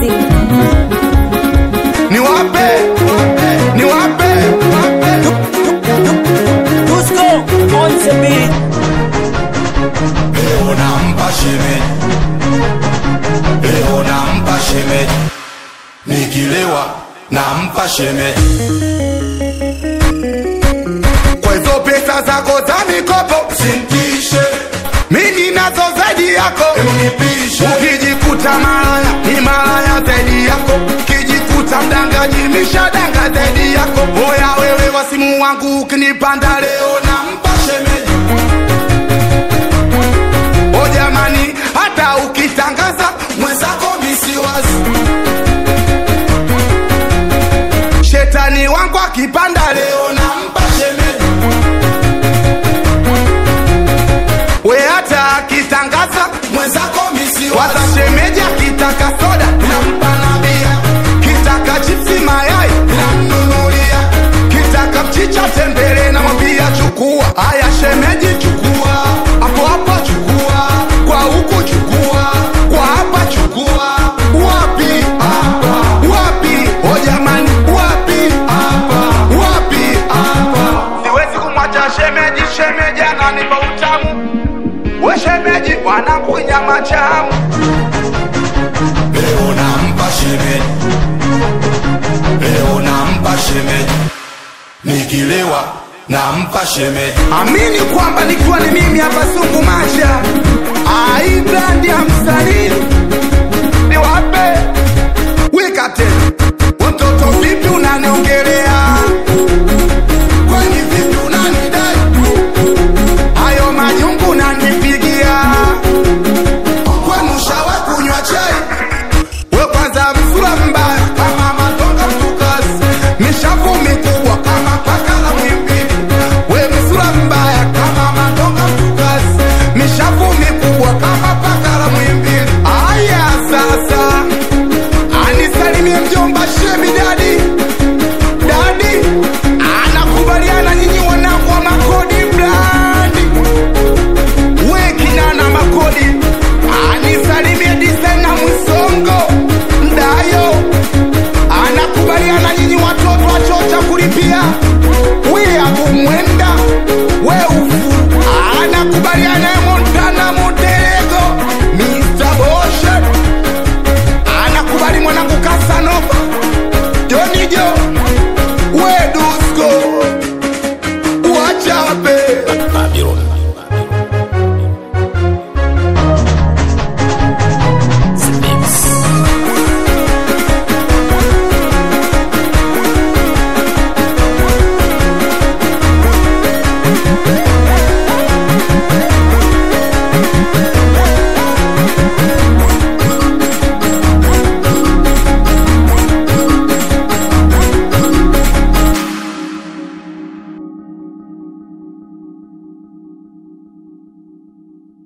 music. niwape niwape Dusko on the beat. leo nampa shemeji leo nampa shemeji nikilewa nampa shemeji kwa hizo pesa zako za mikopo sintishe mimi nazo zaidi yako unipishe ukijikuta malaya ni malaya zaidi yako ukijikuta mdanganyi mishadanga zaidi yako oya wewe wasimu wangu ukinipanda leo nampa shemeji o jamani hata ukitangaza mwenzako misiwazi shetani wangu akipanda leo nampa shemeji we hata akitangaza mwenzako misiwaza shemeji akitaka soda nampa na bia kitaka chipsi mayai namnunulia kitaka mchicha tembele namwambia chukua haya shemeji chukua hapo hapo chukua kwa huku chukua kwa hapa chukua wapi hapa wapi o jamani wapi hapa wapi hapa siwezi kumwacha shemeji shemeji ananipa utamu we shemeji mwanangu nyama chamu leo nampa shemeji leo nampa shemeji nikilewa nampa shemeji amini kwamba nikiwa ni mimi hapa sungu macha aibrandi ya msanii